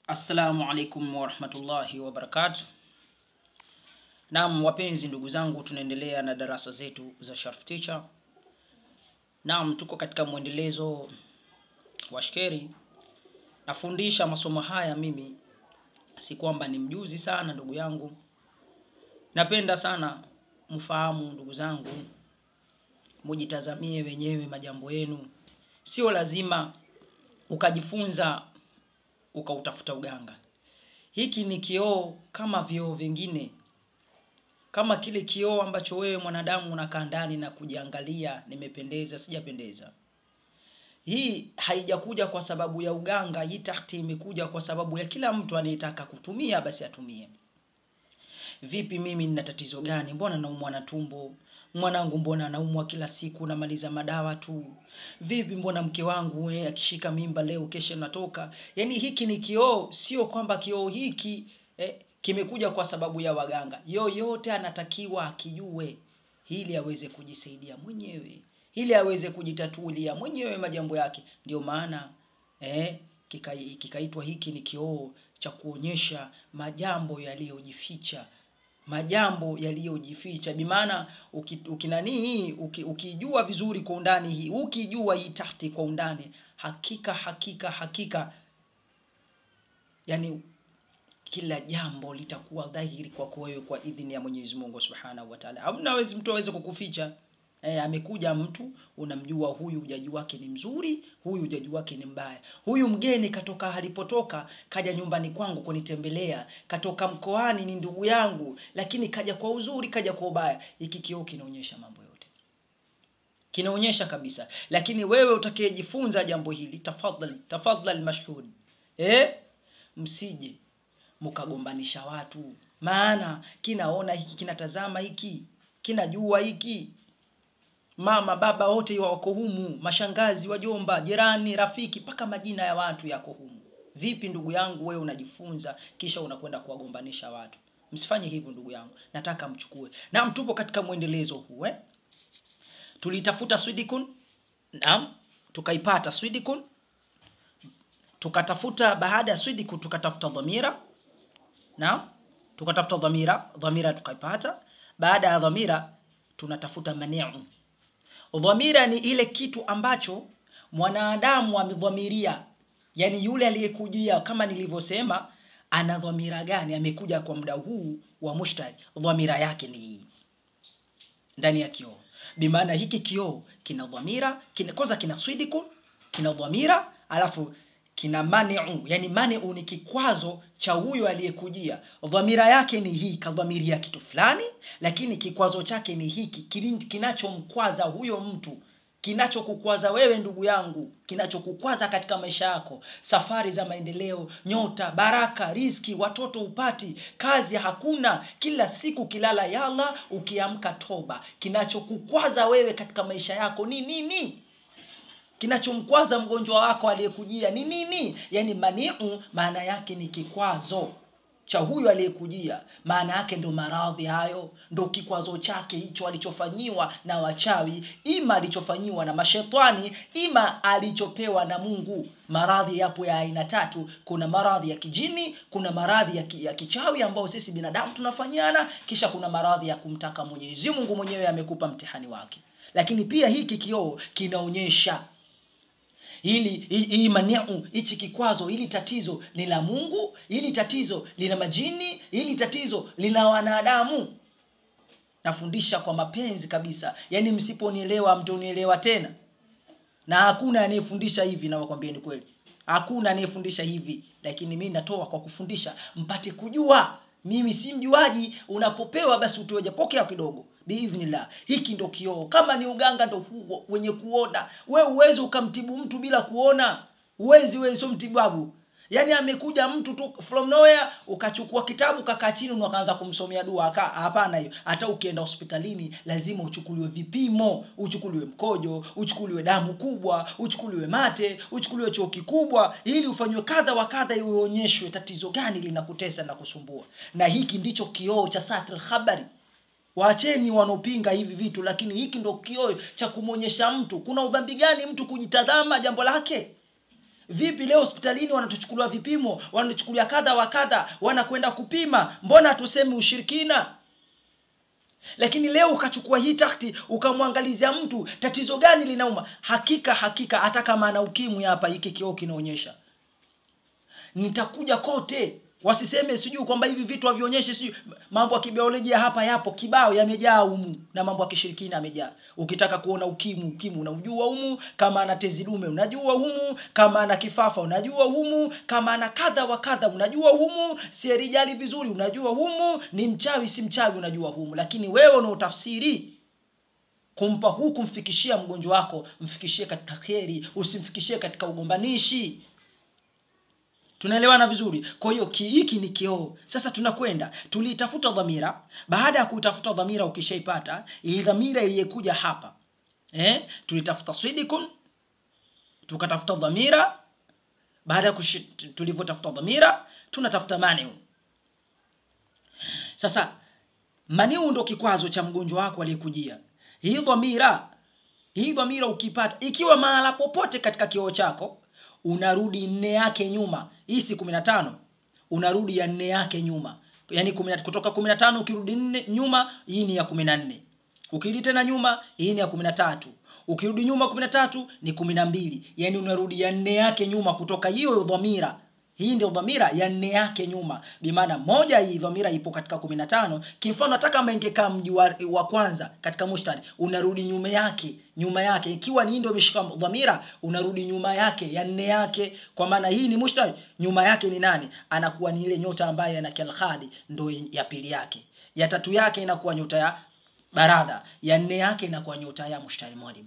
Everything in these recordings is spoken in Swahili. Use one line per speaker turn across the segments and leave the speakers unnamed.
Assalamu alaikum warahmatullahi wabarakatuh. Naam, wapenzi ndugu zangu, tunaendelea na darasa zetu za Sharf Teacher. Naam, tuko katika mwendelezo wa shkeri. Nafundisha masomo haya mimi, si kwamba ni mjuzi sana ndugu yangu. Napenda sana mfahamu ndugu zangu, mujitazamie wenyewe majambo yenu. Sio lazima ukajifunza ukautafuta uganga. Hiki ni kioo kama vioo vingine, kama kile kioo ambacho wewe mwanadamu unakaa ndani na kujiangalia, nimependeza, sijapendeza. Hii haijakuja kwa sababu ya uganga, hii tahti imekuja kwa sababu ya kila mtu anayetaka kutumia basi atumie. Vipi, mimi nina tatizo gani? Mbona naumwa na tumbo? Mwanangu mbona anaumwa kila siku, namaliza madawa tu. Vipi, mbona mke wangu we akishika mimba leo kesho natoka? Yaani hiki ni kioo, sio kwamba kioo hiki eh, kimekuja kwa sababu ya waganga. Yoyote anatakiwa akijue ili aweze kujisaidia mwenyewe, ili aweze kujitatulia mwenyewe majambo yake. Ndio maana eh, kika- kikaitwa hiki ni kioo cha kuonyesha majambo yaliyojificha majambo yaliyojificha bimaana uki- ukinanii hii uki- ukijua vizuri kwa undani hii ukijua hii tahti kwa undani hakika hakika hakika yani kila jambo litakuwa dhahiri kwako wewe kwa idhini ya Mwenyezi Mungu Subhanahu wa Ta'ala. Hamna wezi mtu aweze kukuficha. E, amekuja mtu unamjua huyu ujaji wake ni mzuri, huyu ujaji wake ni mbaya. Huyu mgeni katoka alipotoka, kaja nyumbani kwangu kunitembelea, katoka mkoani, ni ndugu yangu, lakini kaja kwa uzuri, kaja kwa ubaya. Hiki kioo kinaonyesha mambo yote kinaonyesha kabisa, lakini wewe utakayejifunza jambo hili, tafadhali tafadhali, mashhud eh, msije mkagombanisha watu, maana kinaona hiki kinatazama hiki kinajua hiki mama baba wote wako humu, mashangazi, wajomba, jirani, rafiki, mpaka majina ya watu yako humu. Vipi ndugu yangu, wewe unajifunza kisha unakwenda kuwagombanisha watu? Msifanye hivyo ndugu yangu, nataka mchukue. Naam, tupo katika mwendelezo huu eh? Tulitafuta swidikun, naam, tukaipata swidikun, tukatafuta baada ya swidikun tukatafuta dhamira, naam, tukatafuta dhamira, dhamira tukaipata. Baada ya dhamira tunatafuta maniu Dhamira ni ile kitu ambacho mwanadamu amedhamiria, yaani yule aliyekujia, kama nilivyosema, ana dhamira gani? Amekuja kwa muda huu wa mushtari, dhamira yake ni hii ndani ya kioo. Bimaana hiki kioo kina dhamira, kina kwanza kina swidikun, kina dhamira, alafu kina maniu, yani maniu ni kikwazo cha huyo aliyekujia. Dhamira yake ni hii, kadhamiria kitu fulani, lakini kikwazo chake ni hiki kili- kinachomkwaza huyo mtu kinachokukwaza wewe ndugu yangu, kinachokukwaza katika maisha yako, safari za maendeleo, nyota, baraka, riski, watoto upati, kazi hakuna, kila siku kilala yala, ukiamka toba. Kinachokukwaza wewe katika maisha yako ni nini? kinachomkwaza mgonjwa wako aliyekujia ni nini? Yaani maniu maana yake ni kikwazo cha huyu aliyekujia, maana yake ndo maradhi hayo, ndo kikwazo chake hicho alichofanyiwa na wachawi, ima alichofanyiwa na mashetani, ima alichopewa na Mungu. Maradhi yapo ya aina tatu. Kuna maradhi ya kijini, kuna maradhi ya, ki, ya kichawi ambayo sisi binadamu tunafanyiana, kisha kuna maradhi ya kumtaka Mwenyezi Mungu mwenyewe amekupa mtihani wake. Lakini pia hiki kioo kinaonyesha hili hii hii maniu hichi kikwazo hili tatizo ni la Mungu, hili tatizo lina majini, hili tatizo lina wanadamu. Nafundisha kwa mapenzi kabisa, yaani msiponielewa mtonielewa tena, na hakuna anayefundisha hivi, nawakwambia ni kweli, hakuna anayefundisha hivi, lakini mimi natoa kwa kufundisha mpate kujua. Mimi si mjuaji, unapopewa basi utoe japokea kidogo biidhnillah. Hiki ndo kioo. Kama ni uganga ndo huo wenye kuona. We uwezi ukamtibu mtu bila kuona, uwezi wewe, sio mtibabu. Yaani amekuja mtu tu from nowhere, ukachukua kitabu kakaa chini na ukaanza kumsomea dua aka hapana. Hiyo hata ukienda hospitalini lazima uchukuliwe vipimo, uchukuliwe mkojo, uchukuliwe damu kubwa, uchukuliwe mate, uchukuliwe choo kikubwa, ili ufanywe kadha wa kadha, uonyeshwe tatizo gani linakutesa na kusumbua. Na hiki ndicho kioo cha satil khabari. Waacheni wanaopinga hivi vitu, lakini hiki ndo kioo cha kumwonyesha mtu kuna udhambi gani mtu kujitazama jambo lake. vipi leo hospitalini wanatuchukulia vipimo wanatuchukulia kadha wa kadha wanakwenda kupima mbona hatusemi ushirikina lakini leo ukachukua hii takti ukamwangalizia mtu tatizo gani linauma hakika hakika hata kama ana ukimwi hapa hiki kioo kinaonyesha nitakuja kote wasiseme sijui kwamba hivi vitu havionyeshi sijui mambo ya kibiolojia hapa yapo kibao yamejaa humu na mambo ya kishirikina yamejaa ukitaka kuona ukimwi ukimwi unaujua humu kama ana tezi dume unajua humu kama ana kifafa unajua humu kama ana kadha wa kadha unajua humu sierijali vizuri unajua humu ni mchawi si mchawi unajua humu lakini wewe unaotafsiri kumpa huu kumfikishia mgonjwa wako mfikishie katika kheri usimfikishie katika ugombanishi tunaelewana vizuri kwa hiyo ki- hiki ni kioo sasa tunakwenda tuliitafuta dhamira baada ya kuitafuta dhamira ukishaipata hii dhamira iliyekuja hapa eh? tulitafuta swidikun tukatafuta dhamira baada ya kushi- tulivyotafuta dhamira tunatafuta maniu sasa maniu ndo kikwazo cha mgonjwa wako aliyekujia hii dhamira hii dhamira ukipata ikiwa mahala popote katika kioo chako unarudi nne yake nyuma hii si kumi na tano unarudi ya nne yake nyuma yaani kumi na- kutoka kumi na tano ukirudi nne nyuma hii ni ya kumi na nne ukirudi tena nyuma hii ni ya kumi na tatu ukirudi nyuma kumi na tatu ni kumi na mbili yaani unarudi ya nne yake nyuma kutoka hiyo dhamira hii ndio dhamira ya nne yake nyuma bimaana moja hii dhamira ipo katika kumi na tano kimfano hata kama ingekaa mji wa, wa kwanza katika mushtari unarudi nyuma yake nyuma yake ikiwa ni hii ndio imeshika dhamira unarudi nyuma yake ya nne yake kwa maana hii ni mushtari nyuma yake ni nani anakuwa ni ile nyota ambayo ana kalkhadi ndo ya pili yake ya tatu yake inakuwa nyota ya baradha ya nne yake inakuwa nyota ya mushtari mwalim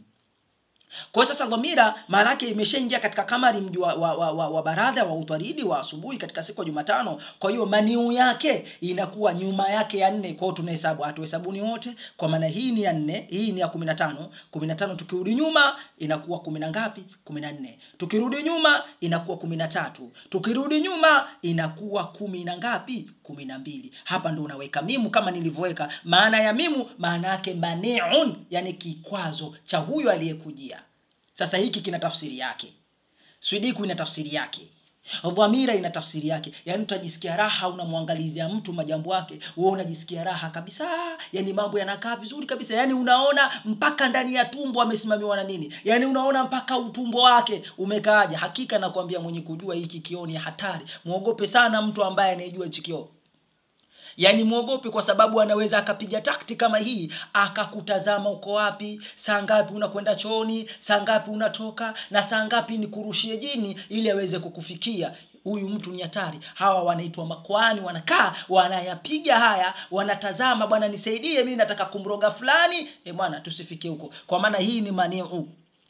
kwa hiyo sasa dhamira maana yake imeshaingia katika kamari mji wa, wa, wa, wa, wa baradha wa utaridi wa asubuhi katika siku ya Jumatano. Kwa hiyo maniu yake inakuwa nyuma yake ya nne. Kwa hiyo tunahesabu, hatuhesabuni wote, kwa maana hii ni ya nne, hii ni ya kumi na tano. Kumi na tano tukirudi nyuma inakuwa kumi na ngapi? Kumi na nne. Tukirudi nyuma inakuwa kumi na tatu. Tukirudi nyuma inakuwa kumi na ngapi? Kumi na mbili. Hapa ndo unaweka mimu kama nilivyoweka. Maana ya mimu maana yake maniun, yani kikwazo cha huyo aliyekujia. Sasa hiki kina tafsiri yake, swidiku ina tafsiri yake, dhamira ina tafsiri yake. Yaani utajisikia raha unamwangalizia mtu majambo yake, wewe unajisikia raha kabisa, yaani mambo yanakaa vizuri kabisa, yaani unaona mpaka ndani ya tumbo amesimamiwa na nini, yaani unaona mpaka utumbo wake umekaaje. Hakika nakwambia, mwenye kujua hiki kioo ni hatari. Mwogope sana mtu ambaye anayejua hichi kioo yaani mwogope kwa sababu anaweza akapiga takti kama hii akakutazama uko wapi saa ngapi unakwenda chooni saa ngapi unatoka na saa ngapi ni kurushie jini ili aweze kukufikia huyu mtu ni hatari hawa wanaitwa makwani wanakaa wanayapiga haya wanatazama bwana nisaidie mimi nataka kumroga fulani e bwana tusifikie huko kwa maana hii ni maniu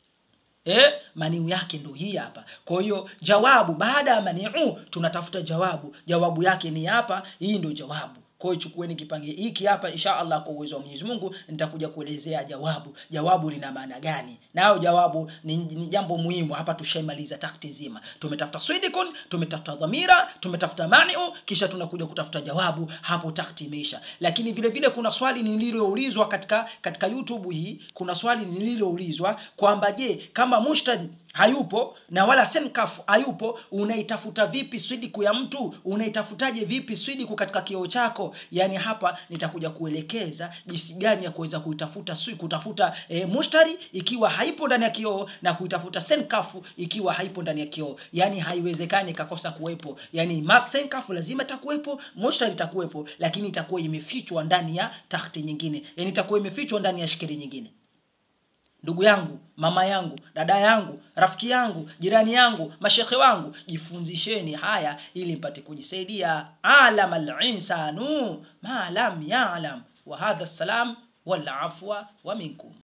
Eh, maniu yake ndo hii hapa. Kwa hiyo jawabu baada ya maniu tunatafuta jawabu. Jawabu yake ni hapa, hii ndio jawabu. Kwa hiyo chukueni kipange hiki hapa insha Allah kwa uwezo wa Mwenyezi Mungu nitakuja kuelezea jawabu. Jawabu lina maana gani? Nao jawabu ni, ni jambo muhimu hapa tushaimaliza takti nzima. Tumetafuta swidikun, tumetafuta dhamira, tumetafuta maniu kisha tunakuja kutafuta jawabu hapo takti imeisha. Lakini vile vile kuna swali nililoulizwa katika katika YouTube hii, kuna swali nililoulizwa kwamba je, kama mushtadi hayupo na wala senkaf hayupo unaitafuta vipi swidiku ya mtu unaitafutaje vipi swidiku katika kioo chako yani hapa nitakuja kuelekeza jinsi gani ya kuweza kuitafuta swi kutafuta e, mushtari ikiwa haipo ndani ya kioo na kuitafuta senkafu ikiwa haipo ndani ya kioo yani haiwezekani ikakosa kuwepo yani senkafu lazima itakuwepo mushtari itakuwepo lakini itakuwa imefichwa ndani ya tahti nyingine yani itakuwa imefichwa ndani ya shikiri nyingine ndugu yangu mama yangu dada yangu rafiki yangu jirani yangu mashekhe wangu jifunzisheni haya ili mpate kujisaidia alama linsanu ma lam yalam wa hadha salam wal afwa wa minkum